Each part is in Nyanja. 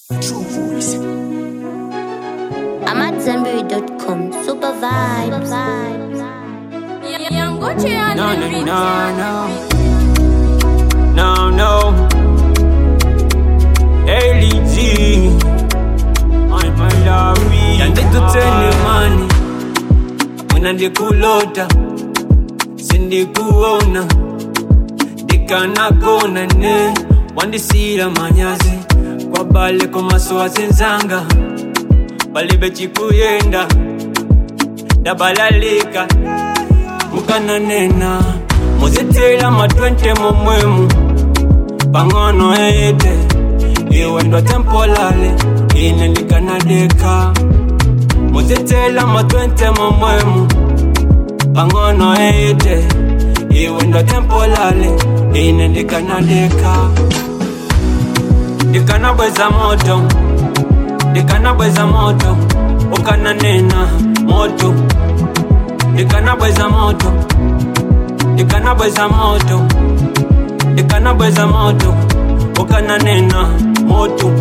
True voice. I'm at zenberry.com. Super vibes. No, no, no, no. No, no. Ellie G. I'm my love. Yandikutene mani. Wena ndikulota. Sindikuona. Ndikanakona ne. Wandisira manyazi. Kwa bale komaso azenzanga. Balibe chikuyenda. Dabalalika. mukananena muzitila matwente mumwemu pang'ono eyite iwe ndo tempolale ine ndikanadeka muzitila matwente mumwemu pang'ono eyite iwe ndo tempolale ine ndikanadeka ndikanabweza moto ndikanabweza moto ukananena moto ndikanabweza moto ndikanabweza moto ndikanabweza moto ukananena moto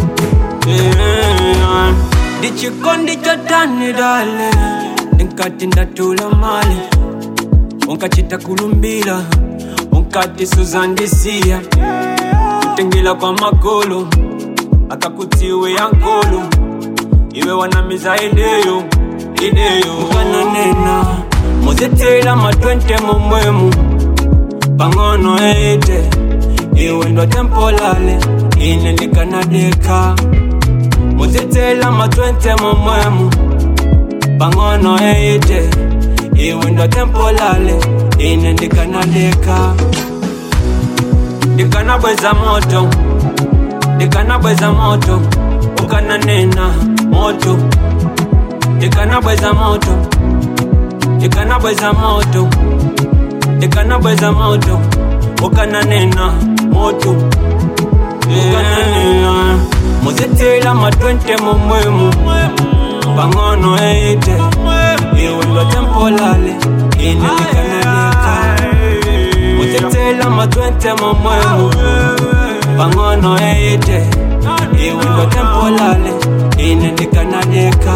Yeah. ndichikondi chotani dale ndinkati ndatula mali unkachita kulumbila unkati suzandisiya kutengela kwa makolo akakutiwe yankolo iwe wanamiza ideyo ideyo ukananena muzitila matwente mumwemu pang'ono eite iwe ndo tempolale ine ndikanadeka muzitila matwente mumwemu pang'ono eite iwe ndo tempolale ine ndikanadeka ndikanabweza moto ndikanabweza moto ukananena moto ndikanabweza moto ndikanabweza moto ndikanabweza moto ukananena moto ukananena muzitila matwente mumwemu pang'ono eite iwe ndo tempolale ine ndikanadeka muzitila matwente mumwemu pang'ono eite iwe ndo tempolale ine ndikanadeka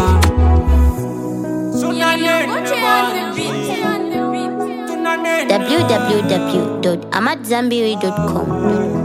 www.amatzambiri.com.